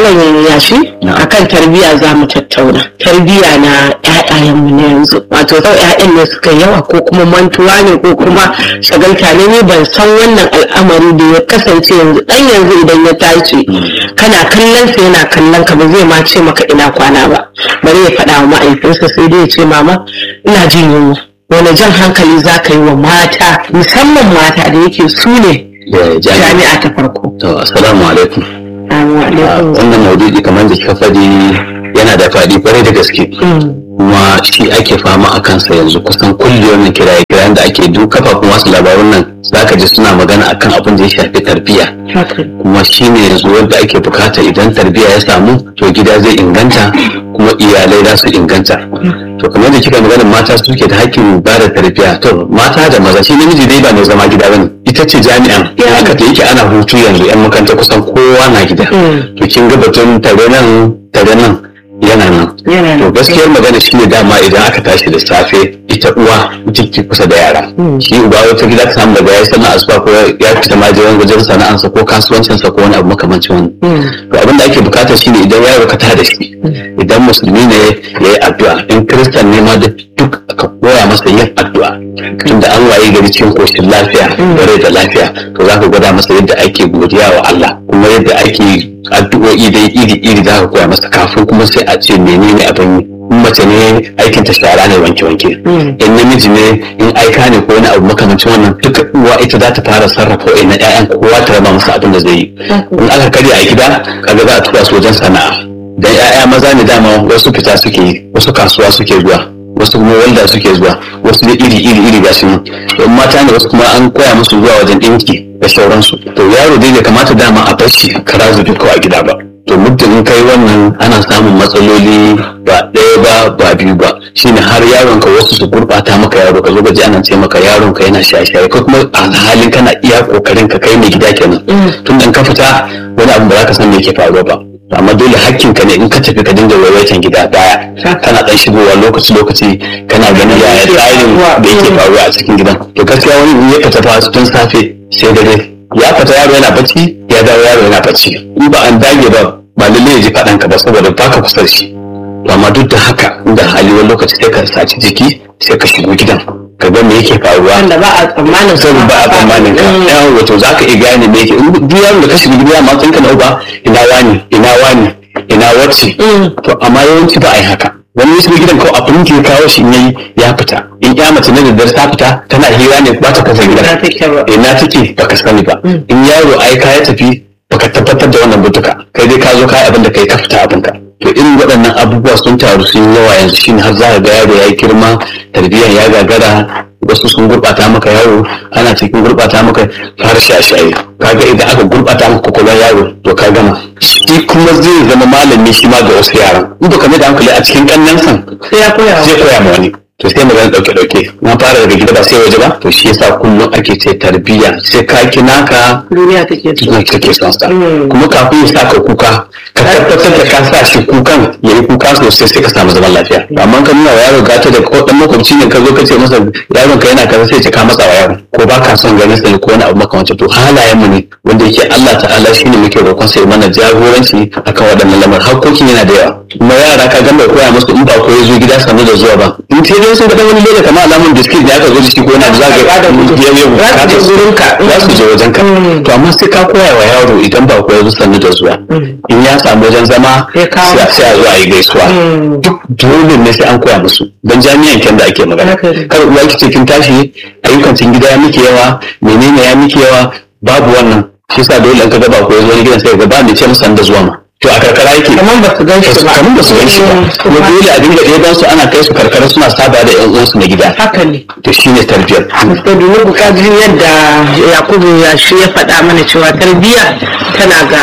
malam yashi akan tarbiyya za mu tattauna tarbiyya na ƴaƴayenmu na yanzu wato sau ƴaƴan ne suka yawa ko kuma mantuwa ne ko kuma shagalta ne ni ban san wannan al'amari da ya kasance yanzu dan yanzu idan ya tashi kana kallon sa yana kallon ka ba zai ma ce maka ina kwana ba bari ya faɗa wa ma'aikinsa sai dai ya ce mama ina jin yunwa wani jan hankali za ka yi wa mata musamman mata da yake su ne jami'a ta farko To, assalamu alaikum. Assalamu alaikum. Wannan maudu'i kamar da kika faɗi yana da faɗi kwarai da gaske. Kuma shi ake fama a kansa yanzu kusan kulle wannan kiraye kirayen da ake duk kafafun wasu labarun nan zaka ji suna magana akan abin da ya shafi tarbiyya. Haka. Kuma shi ne yanzu wanda ake bukata idan tarbiyya ya samu to gida zai inganta kuma iyalai za su inganta. To kamar da kika magana mata suke da hakkin ba da tarbiyya to mata da maza shi namiji dai ba mai zama gida bane ita ce jami'an haka da yake ana hutu yanzu yan makaranta kusan kowa na gida. to kin ga batun tare nan tare nan yana nan Yana to nan. gaskiyar magana shine dama idan aka tashi da safe ita uwa ita ke kusa da yara shi uba wata gida ka samu daga ya sana asuba ko ya fita ma jiran wajen sana'ansa ko kasuwancinsa ko wani abu makamancin wani to abin da ake bukata shine idan yaro ka tada shi idan musulmi ne ya yi addu'a in kiristan ne ma da duk ka koya masa yin addu'a tunda an waye gari cikin koshin lafiya da rai da lafiya to za ka gwada masa yadda ake godiya wa Allah kuma yadda ake addu'o'i dai iri iri za ka koya masa kafin kuma sai a ce menene abin yi in mace ne aikin ta shara ne wanke wanke in namiji ne in aika ne ko wani abu makamancin wannan duka uwa ita za ta fara sarrafa wa'in na ƴaƴan kowa ta raba masa abin da zai yi in aka karya a gida kaga za a tura su wajen sana'a dan ƴaƴa maza ne dama wasu fita suke yi wasu kasuwa suke zuwa wasu kuma walda suke zuwa wasu da iri iri iri ga shi don mata ne wasu kuma an koya musu zuwa wajen ɗinki da sauransu to yaro dai bai kamata dama a bar shi kara zubi ko a gida ba to muddin in kai wannan ana samun matsaloli ba ɗaya ba ba biyu ba shine har yaron ka wasu su gurɓata maka yaro ka zo gaji ana ce maka yaron ka yana shaye-shaye ko kuma a halin kana iya kokarin ka kai mai gida kenan tun da ka fita wani abu ba za ka san me yake faruwa ba amma dole hakkin ka ne in ka tafi ka dinga waiwaitan gida daya kana dan shigowa lokaci lokaci kana ganin yaya tsarin da yake faruwa a cikin gidan to gaskiya wani in ya fita fa tun safe sai dare ya fita yaro yana bacci ya dawo yaro yana bacci in ba an dage ba ba lalle ya ji faɗan ka ba saboda baka kusa da shi to amma duk da haka inda hali wani lokaci sai ka saci jiki sai ka shigo gidan ka ga me yake faruwa Wanda ba a tsammanin sai ba a tsammanin ka yawan wato za ka iya gane me yake in duk yaron da ka shiga gida ma tsinka na uba ina wani ina wani ina wacce to amma yawanci ba a yi haka wani ya shiga gidan kawai abin da ya kawo shi in yayi ya fita in ya mace na da dare ta fita tana hira ne ba ta kasa Ina gidan take ba. ina take baka sani ba in yaro aika ya tafi baka tabbatar da wannan butuka kai dai ka zo kai abin da kai ka fita abinka to irin waɗannan abubuwa sun taru sun yi yawa yanzu shine har za ka ga yaro ya yi girma tarbiyyar ya gagara wasu sun gurɓata maka yaro ana cikin gurɓata maka har shaye kaga idan aka gurɓata maka kwakwalwar yaro to ka gama shi kuma zai zama malami shi ma ga wasu yaran in ba ka mai da hankali a cikin ƙannen san sai ya koya zai koya ma wani to sai magana dauke dauke na fara daga gida ba sai waje ba to shi yasa kullum ake ce tarbiyya sai ka kina ka duniya take so. tunan kake son sa Mm. kuma kafin ya saka kuka ka tabbatar da ka sa shi kukan yayi kuka sosai sai ka samu zaman lafiya amma ka nuna wa yaro gata da ko dan makwabci ne ka zo ka ce masa yaron ka yana kaza sai ce ka matsa wa yaron ko ba ka son ganin sa ko wani abu makamancin to halayen mu ne wanda yake Allah ta'ala shine muke roƙon sa ya mana jagoranci akan waɗannan lamar hakkokin yana da yawa kuma yara ka gamba koya musu in ba ko ya zo gida sanu da zuwa ba in sai dai sun ga dan wani leda kamar alamun biskit ne aka zo da shi ko yana da zaga da gudu. ya yi Za su je wurinka. za su je wajen ka Mm. to amma sai ka koya wa yaro idan ba ko ya zo sanu da zuwa in ya samu wajen zama Ya kawo sai sai a zo a yi gaisuwa Mm. duk dole ne sai an koya musu don jami'an kyan da ake magana Haka ne. kar uwa ki ce kin tashi ayyukan cikin gida ya miki yawa menene ya miki yawa babu wannan shi yasa dole in ka ga ba ko ya zo wani gidan sai ga ba ni ce musan da zuwa ma to a karkara yake Kamar ba su gan shi ba. kamar ba su gan shi ba Mm. kuma dole a dinga ɗaya su ana kai su karkara suna saba da yan uwansu na gida Haka ne. to shine tarbiyyar Mr. Dunubu kaji yadda Yakubu ya shi ya faɗa mana cewa tarbiyya tana ga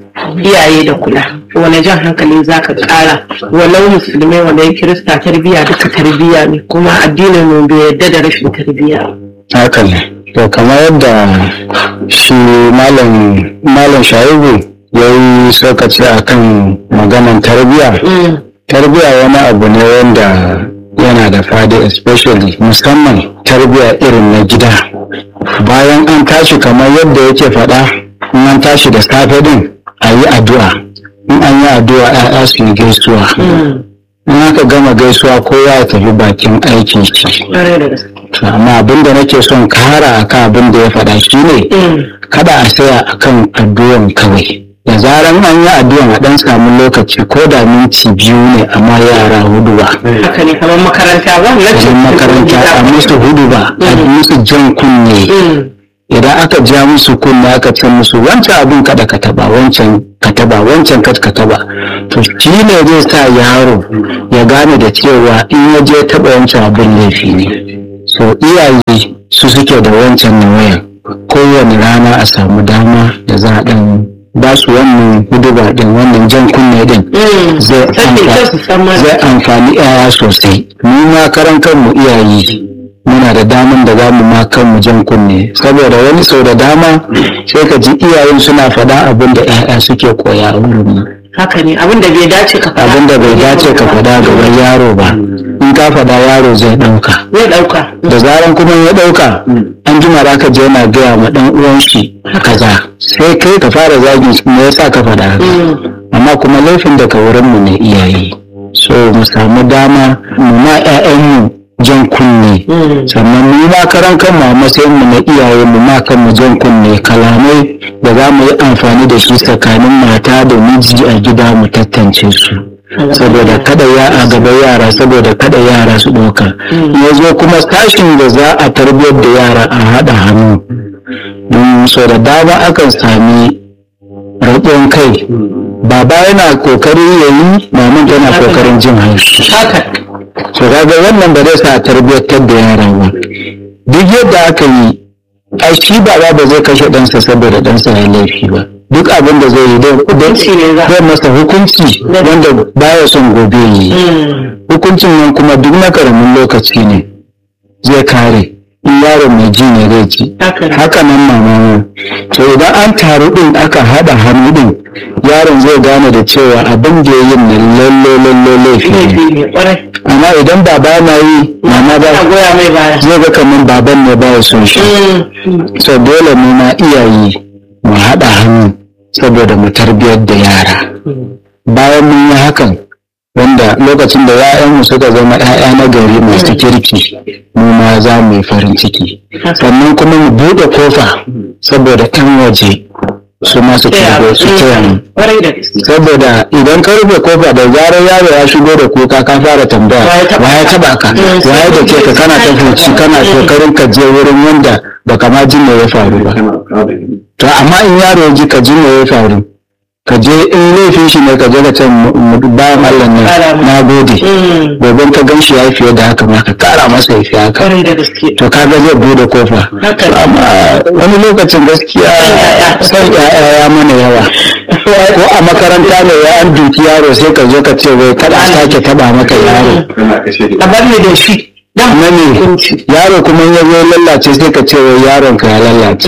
iyaye da kula. Wane jan hankali za ka ƙara walau musulmai wanda ya kirista tarbiyya duka tarbiyya ne kuma addinin mu bai yarda da rashin tarbiyya. haka ne to kamar yadda shi malam malam shaibu ya yi tsokaci a kan maganan tarbiyya tarbiyya wani abu ne wanda yana da fadi especially musamman tarbiyya irin na gida bayan an tashi kamar yadda yake faɗa in an tashi da safe din a yi addu'a in an yi addu'a ‘ya'ya su yi gaisuwa in aka gama gaisuwa kowa ya tafi bakin aikin shi ƙwarai da gaske To, amma abin da nake son kara akan abin da ya faɗa shi ne kada a tsaya akan addu'an kawai da zaran an yi addu'an a ɗan samu lokaci ko da minti biyu ne amma yara hudu ba haka ne kamar makaranta ba wajen makaranta a musu hudu ba a musu jan kunne idan aka ja musu kunne aka ce musu wancan abin kada ka taba wancan ka taba wancan kad ka taba to shi ne zai sa yaro ya gane da cewa in ya je taba wancan abin laifi ne so iyaye su suke da wancan nawayan kowane rana a samu dama da za a dan ba su wannan huduba din wannan jan kunne din zai amfa- zai amfani yaya sosai mu ma karan kanmu iyaye muna da daman da za mu ma kanmu jan kunne saboda wani sau da dama sai ka ji iyayen suna faɗa abin da 'ya'ya suke koya a wurin mu haka ne abin da bai dace ka faɗa abin da bai dace ka faɗa gaban yaro ba in ka faɗa yaro zai ɗauka zai ɗauka da zaran kuma ya ɗauka an jima da ka je yana gaya ma ɗan uwan shi kaza sai kai ka fara zagin shi me yasa ka faɗa haka amma kuma laifin daga wurin mu ne iyaye so mu samu dama mu ma 'ya'yanmu jan kunne sannan mu ma karan kanmu a matsayin mu na iyaye mu ma kanmu jan kunne kalamai da za mu yi amfani da shi tsakanin mata da miji a gida mu tantance su saboda kada ya a gaba yara saboda kada yara su ɗauka ya zo kuma sashin da za a tarbiyyar da yara a haɗa hannu don so da dama akan sami raɗin kai baba yana kokari ya yi maman tana kokarin jin haushi haka so kaga wannan ba zai sa a tarbiyyantar da yara ba duk yadda aka yi ai shi baba ba zai kashe ɗansa saboda ɗansa ya laifi ba duk abin da zai yi dai Hukunci ne za- zai masa hukunci wanda baya son gobe ya yi hukuncin nan kuma duk na karamin lokaci ne zai kare in yaro mai ji ne zai ji haka ne haka nan mama to idan an taru din aka haɗa hannu din yaron zai gane da cewa abin da ya yi nan lalle lalle laifi ne laifi ne ƙwarai amma idan baba na yi mama ba ana goya mai baya zai ga kamar baban ne ba ya son shi so dole mu ma iyaye mu haɗa hannu saboda mu tarbiyar da yara bayan mun yi hakan wanda lokacin da ‘ya'yanmu suka zama ‘ya'ya na gari masu kirki mu ma za mu yi farin ciki sannan kuma mu buɗe kofa saboda ‘yan waje su masu kirgo su taya mu ƙwarai da gaske saboda idan ka rufe kofa da zarar yaro ya shigo da kuka ka fara tambaya Wa ya taba wa ya taba ka Mm, wa ya da ke ka kana ta fuci kana kokarin ka je wurin wanda baka ma jin me ya faru ba to amma in yaro ya ji ka ji me ya faru ka je in laifin shi ne ka je ka ce mu- mu- bayan Allah ne Kara mu. na gode gobe ka gan shi ya yi fiye da haka ma ka kara masa ya fi haka ƙwarai da gaske to kaga zai bude kofa Haka ne. amma wani lokacin gaskiya son ya'ya ya mana yawa ko a makaranta ne ya an duki yaro sai ka zo ka ce wai kada a sake taba maka yaro a bar ni da shi dan na ne hukunci yaro kuma ya zo lallace sai ka ce wai yaron ka ya lallace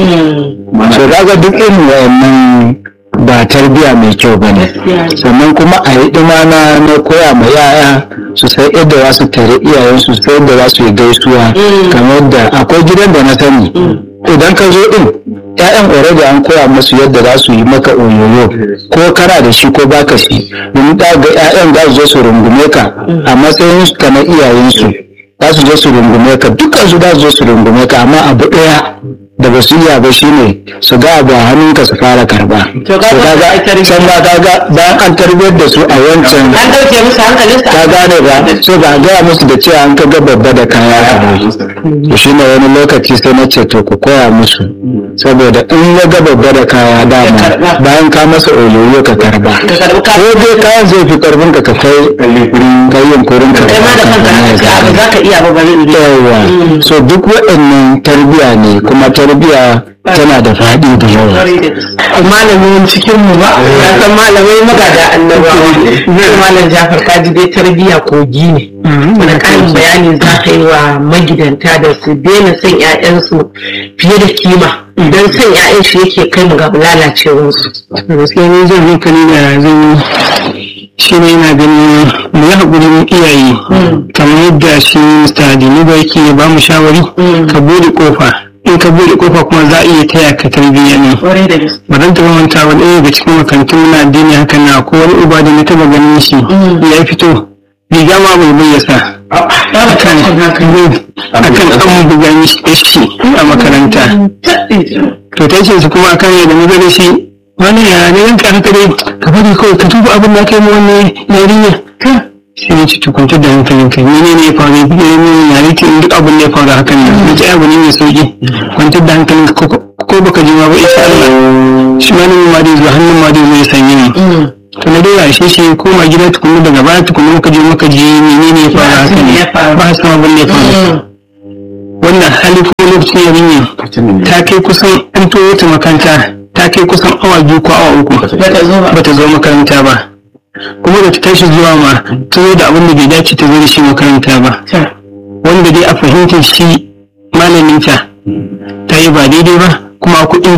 so kaga duk irin wayannan ba tarbiya mai kyau ba ne sannan kuma a yi na na koya ma yaya su sai yadda za su tare iyayensu su sai yadda za su yi gaisuwa kamar da akwai gidan da na sani idan ka zo din ƴaƴan already an koya musu yadda za su yi maka oyoyo ko kana da shi ko baka shi domin da ga ƴaƴan za su zo su rungume ka a matsayin su na iyayensu za su zo su rungume ka dukkan su za su zo su rungume ka amma abu ɗaya da ba su iya ba shine su ga abu a hannunka su fara karba To kaga So kaga ai tarbiyya. can ba kaga bayan an tarbiyyar da su a wancan an ɗauke musu hankalinsa ka gane ba so ba a gaya musu da cewa an ka ga babba da kaya a bai to shi ne wani lokaci sai na ce to ku koya musu saboda in ya ga babba da kaya dama karba. bayan ka masa oyoyo ka karba ka karbi ka ko dai kayan zai fi karfin ka ka kai kai yunkurin ka kai ma da kanka haka ce abu za ka iya ba bari in yi yawa so duk waɗannan tarbiya ne kuma tarbiya tana da faɗi da yawa ƙwarai da gaske malamin cikin mu ba ya san malamai magada annabawa zai malam jafar kaji dai tarbiyya kogi ne wani ƙarin bayani za ka yi wa magidanta da su daina son 'ya'yansu fiye da kima don son 'ya'yan shi yake kai mu ga lalacewarsu gaskiya ne zan hankali da zan yi shi ne yana ganin mu yi haƙurin iyaye kamar yadda shi Mr. Adini ba yake ba mu shawari ka bude kofa in ka bude kofa kuma za a iya taya ka tarbiyya ne Kwarai da gaske. ba zan taɓa manta wani ɗaya daga cikin makarantun na addini haka na ko wani uba da na taɓa ganin shi ya fito riga ma bai bai ya sa akan akan an buga mishi shi a makaranta to ta ce su kuma akan yadda mu gani shi wani ya ne yanka haka dai ka bari kawai ka duba abin da kai mu wannan yarinya sai ya ci tukunta da hankalin kai ne ne ya faru ya ne ne ya rike duk abin da ya faru hakan nan na ce abu ne mai sauki kwantar da hankalin ka ko ko baka ji ma ba insha Allah shi ma ne ma dai zuwa hannun ma dai zai sanyi ne to na dai rashe shi koma gida tukunna daga baya tukunna muka je muka ji menene ya faru hakan Ya faru. ba san abin da ya faru wannan hali ko lokacin yarinya ta kai kusan an toyo ta makaranta ta kai kusan awa biyu ko awa uku Bata zo ba. bata zo makaranta ba kuma da ta tashi zuwa ma ta zo da abin da bai dace ta zo da shi makaranta ba Ta. wanda dai a fahimtar shi malaminta ta yi ba daidai ba kuma kuɗin